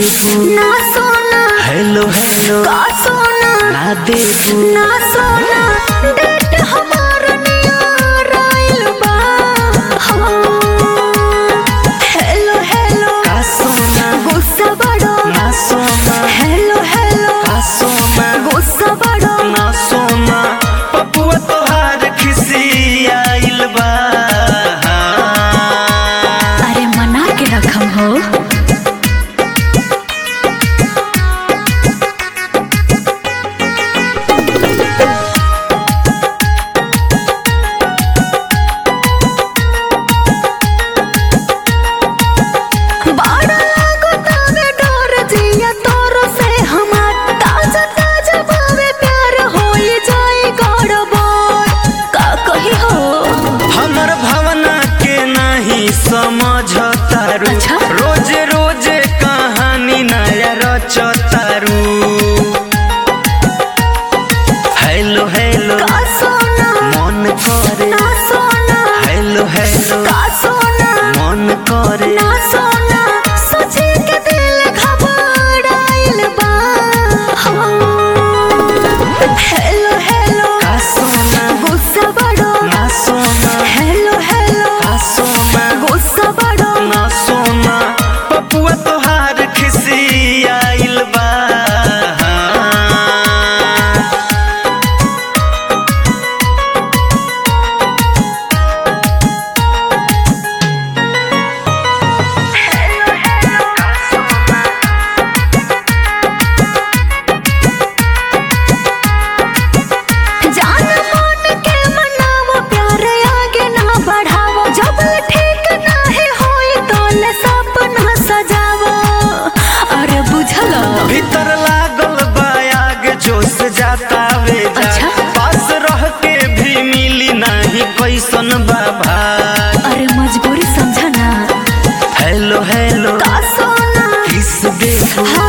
देबू ना सोना hello hello का सोना ना देबू ना सोना डेट हमार नियर आइल बा हाँ। हेलो हेलो का सोना गुस्सा बड़ो ना सोना हेलो हेलो का सोना गुस्सा बड़ो ना सोना पपुआ तोहार खिसी आइल बा अरे मना के रखम हो बाड़ा लागो तावे डोर जिया तोरो से हमार ताजा ताजा बावे प्यार होई जाई गड़बड़ का कही हो हमर भावना के नहीं समझतारू अच्छा? रोज रोज कहानी नया रचतारू हेलो हेलो का सोना मन करे ना सोना हेलो हेलो का सोना मन करे ना सोना सोचे के दिल घबराइल बा हाँ। हेलो हेलो का सोना गुस्सा बड़ो ना सोना हेलो हेलो का सोना गुस्सा बड़ो ना सोना पपुआ तोहार खिसी आइल बा जान मान के मनावो प्यार आगे ना बढ़ावो जब ठीक ना है होई तो ले सपना सजावो अरे बुझल भीतर लागल बा आग जोश जाता वे जा अच्छा? पास रह के भी मिली नहीं कैसन बाबा अरे मजबूरी समझा ना हेलो हेलो का सोना किस देबू हाँ